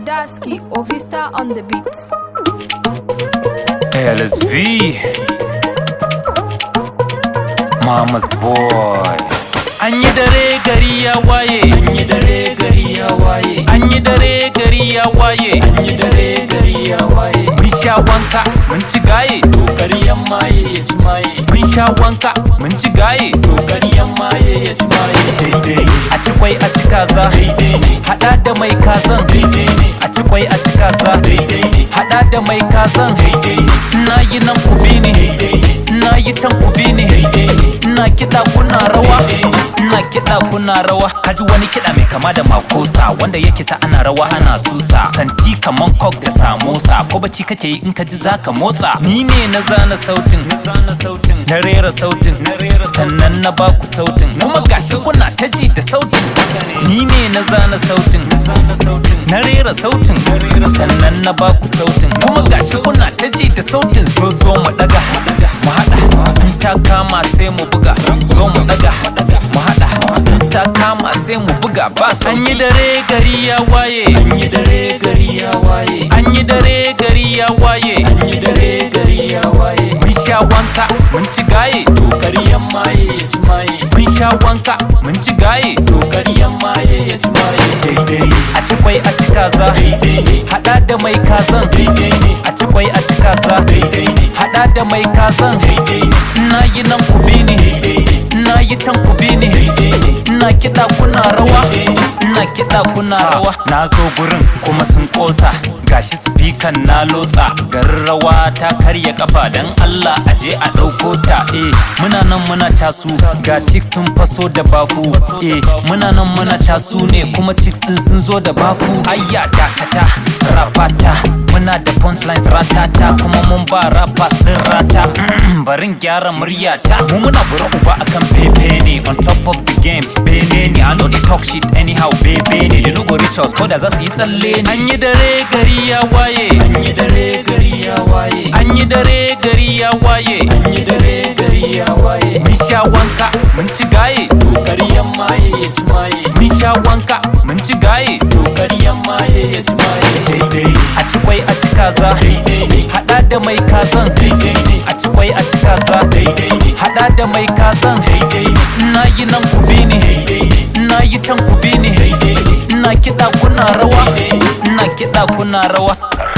Daski or Vista on the beats. LSV Mama's boy An yi dare gari ya waye An yi dare gari ya waye An yi dare gari ya waye An yi dare gari ya waye Mun sha wanka mun ci gaye To ƙaryan maye ya ci maye Mun sha wanka mun ci gaye To ƙaryan maye ya ci maye Daidai ne A ci kwai a ci kaza Daidai ne Hada da mai kazan Daidai ne A ci kwai a ci kaza Daidai ne Hada da mai kazan Daidai ne Na yi nan ku bi ni Daidai ne Na yi can ku bi ni Daidai ne Ina kiɗa kuna rawa Daidai ne Ina kiɗa kuna rawa Kaji wani kiɗa mai kama da makosa Wanda yake sa ana rawa ana susa Santi kaman kok da samosa Ko bacci kake yi in ka ji zaka motsa Ni ne na zana sautin Na zana sautin Na rera sautin Na rera sautin Sannan na baku sautin Kuma gashi kuna ta ji da sautin Ni ne na zana sautin Na zana sautin Na rera sautin Na rera sautin Sannan na baku sautin Kuma gashi kuna ta ji da sautin So zo mu daga Mu haɗa In ta kama sai mu buga Zo mu daga Mu haɗa In ta kama sai mu buga ba An yi dare gari ya waye An yi dare gari ya waye An yi dare gari ya waye An yi dare gari ya waye Mun sha wanka mun ci gaye To ƙaryan maye ya ci maye Mun sha wanka mun ci gaye To ƙaryan maye ya ci maye Daidai ne A ci kwai a ci kaza Daidai ne Haɗa da mai kazan Daidai ne A ci kwai a ci kaza Daidai ne Haɗa da mai kazan Daidai ne Ina yi nan ku bi ni Daidai ne Ina yi can ku bi ni Daidai ne Ina kiɗa kuna rawa Daidai ne Ina kiɗa kuna rawa Na zo gurin kuma sun ƙosa Gashi spikan na lotsa Garin rawa ta karya kafa Dan Allah aje a ɗauko ta Eh muna nan muna casu Ga chicks sun faso da bafu Eh muna nan muna casu ne Kuma chicks din sun zo da bafu Ayya dakata rapata Muna da punchlines ratata Kuma mun ba rappers din rata Barin gyara muryata Mu muna bura uba akan pepe ne On top of the game bene ne I know they talk shit anyhow bebe ne They no go reach us ko da za su yi tsalle ne An yi dare gari ya waye An yi dare gari ya waye An yi dare gari ya waye An yi dare gari ya waye Mun sha wanka mun ci gaye To ƙaryan maye ya ci maye Mun sha wanka mun ci gaye To ƙaryan maye ya ci maye Daidai ne A ci kwai a ci kaza Daidai ne Hada da mai kazan Daidai ne A ci kwai a ci kaza Daidai ne Hada da mai kazan Daidai ne Ina yi nan ku bi ni Daidai ne Ina yi can ku bi ni Daidai ne Ina kiɗa kuna rawa Daidai ne Ina kiɗa kuna rawa